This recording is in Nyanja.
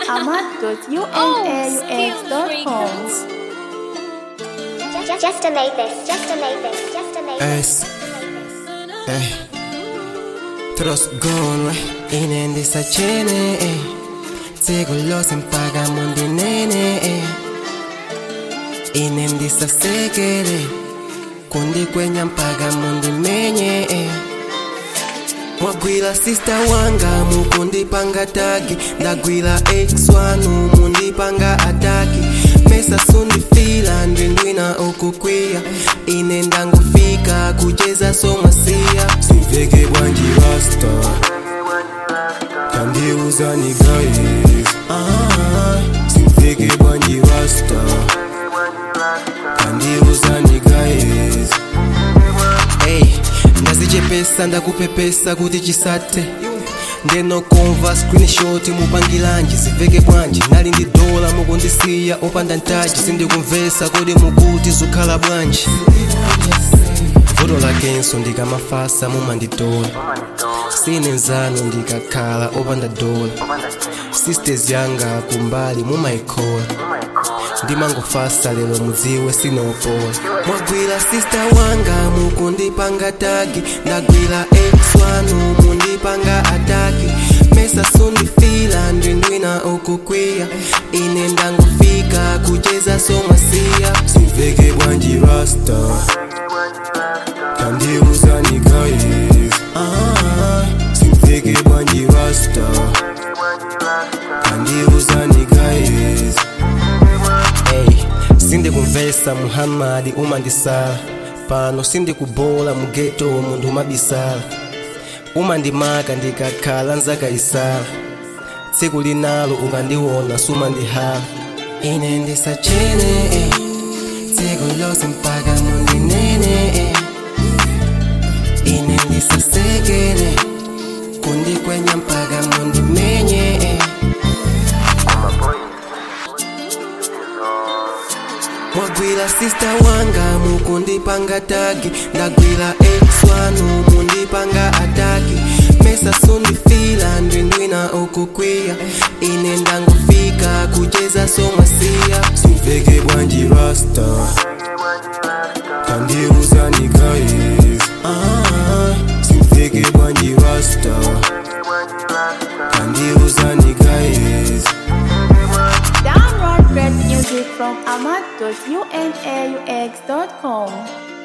ahmad.unaux.com. Just, just to make this, just to make this, just to make this. Es, eh, Trust gone, inendisa chene, eh. Segulo simpaga mundi nene, eh. Inendisa sekere, kundi kwenya mpaga mundi menye, eh. mwagwira sista wanga mukundipanga tagi ndagwira ex wanu mundipanga ataki mesa sundifila ndindwina ukukwiya ine ndangufika kucheza somasiya simveke bwanji rasta tandiuzani guys ah, simveke bwanji rasta tandiuzani guys Hey, ndazichepesa ndakupepesa kuti chisate ndenokomva screenshot mupangilanji ziveke bwanji nali ndi dola mukundisiya opanda ntaji sindikumvesa kodi mukuti zukhala bwanji vuto lakenso ndikamafasa mumanditola sine nzanu ndikakhala opanda dola sisters yanga kumbali mumayikhola ndimangofasa lero mudziwe sinopola mwagwira sista wanga mukundipanga tagi ndagwira ex wanu mundipanga ataki mesa sundifila ndindwina ukukwiya ine ndangufika kucheza somasiya simveke bwanji rasta tandiuzani guys ah, simveke bwanji rasta tandiuzani guys Hey, sindikumvesa muhammadi umandisala pano sindikubola mugeto mundu umabisala umandimaka ndikakhala nzaka isala tsiku linalo ukandiwona sumandihala ine ndisachene eh. tsiku lose mpaka mundinene eh. ine ndisasekele kundikwenya mpaka mundimenye eh. mwagwira sista wanga mukundipanga tagi ndagwira ex wanu mundipanga ataki mesa sundifila ndindwina ukukwiya ine ndangufika kucheza somasiya simveke bwanji rasta tandiuzani guys ah, simveke bwanji rasta tandiuzani guys Download great music from ahmad.unaux.com.